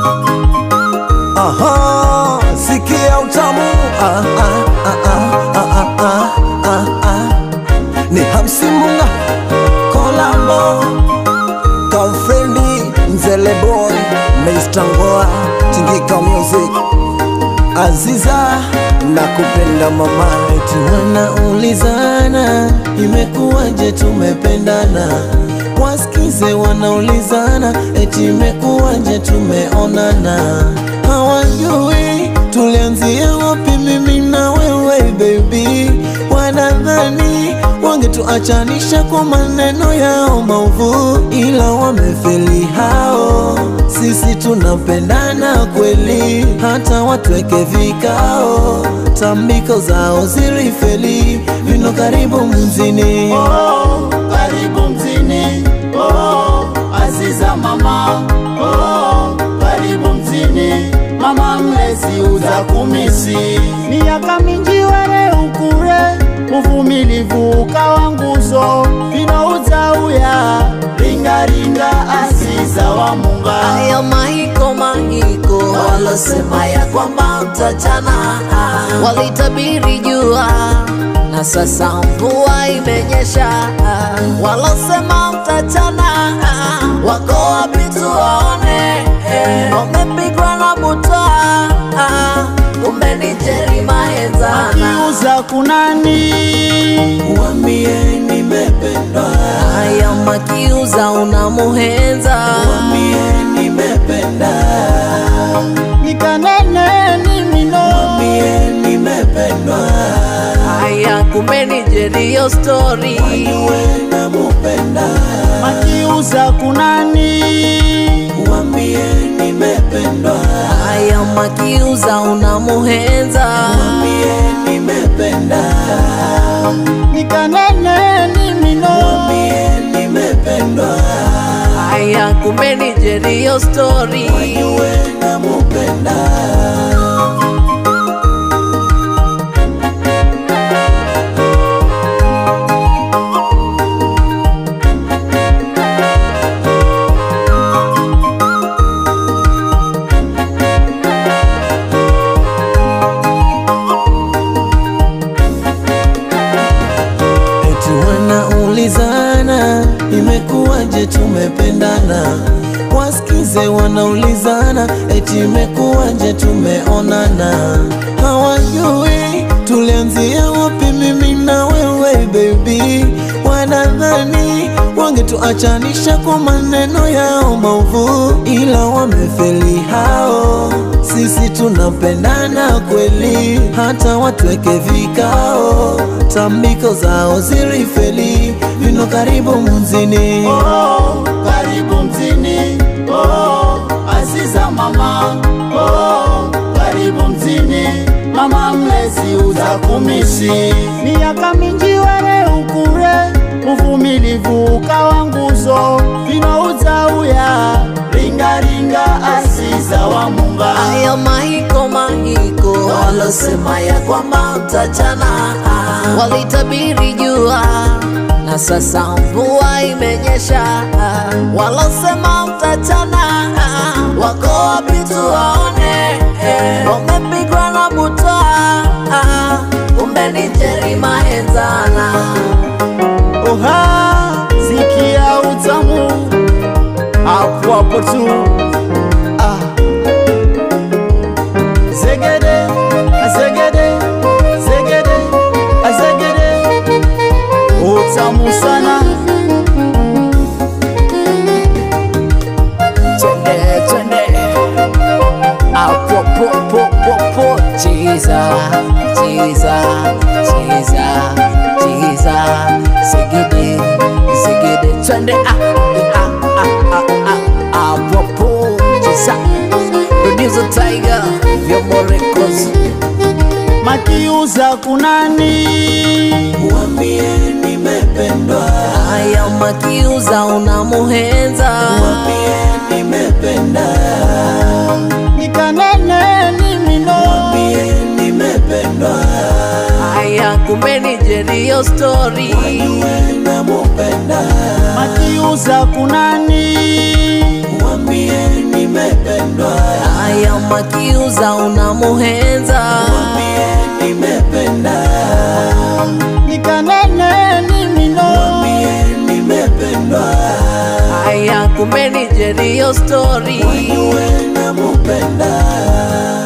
Aha, sikia utamu ah, ah, ah, ah, ah, ah, ah, ah. Ni Hamsimunga Kolabo Kamfrendi Mzele Boy Mr. Ngoa Tingika Music Aziza na kupenda mama eti wanaulizana imekuwaje tumependana wasikize wanaulizana eti imekuwaje tumeonana hawajui tulianzia wapi mimi na wewe baby wanadhani wangetuachanisha kwa maneno yao maovu ila wamefeli hao sisi tunapendana kweli hata watweke vikao tambiko zao zilifeli vino karibu mzini Oh, karibu mzini oh, Aziza mama oh, karibu mzini mama mlezi uza kumisi miaka mingi were ukure uvumilivu ukawa nguzo vino uzauya ringaringa Aziza wa munga Hayo mahiko mahiko walosema ya kwamba mtachana, walitabiri jua na sasa mvua imenyesha. Walosema mtachana wako wapi tuwaone? Wamepigwa na butwa, kumbe ni Jerry Maenzana. kiuza kunani wambie nimependwa Haya makiuza unamuhenza wambie nimependa nikanene nimino wambie nimependwa haya, kumbe ni Jerry yo story niwe namupenda makiuza kunani wambie nimependwa haya makiuza unamuhenza wambie nimependa nikanene nimino wambie nimependwa haya kumbe ni Jerry yo story niwe namupenda eti wanaulizana imekuwaje tumependana wasikize wanaulizana eti imekuwaje tumeonana hawajui tulianzia wapi mimi na wewe baby wanadhani wangetuachanisha kwa maneno yao maovu ila wamefeli hao sisi tunapendana kweli hata watweke vikao tambiko zao zilifeli vino karibu mzini oh, karibu mzini oh, Aziza mama oh, karibu mzini mama mlezi uza kumisi miaka mingi were ukure uvumilivu ukawa nguzo vino uzauya ringaringa Aziza wa munga haya mahiko mahiko walosema ya kwamba mtachana walitabiri jua na sasa mvua imenyesha walosema mtachana wako wapi tuwaone wamepigwa na butwa kumbe ni Jerry Maenzana oha zikia utamu hapo hapo tu ah. zegede azegede zegede azegede utamu sana twende twende apo po po po po chiza chiza chiza chiza sigidi sigidi twende ah ah ah ah ah apo po chiza producer tiger vyombo records makiuza kunani wambie nimependwa haya makiuza unamuhenza wambie nimependa nikanene nimino wambie nimependwa haya kumbe ni Jerry yo story niwe namupenda makiuza kunani wambie nimependwa Haya makiuza unamuhenza Mwambie nimependa, nikanene nimino mwambie nimependwa, Haya kumbe ni Jerio story wajue namupenda.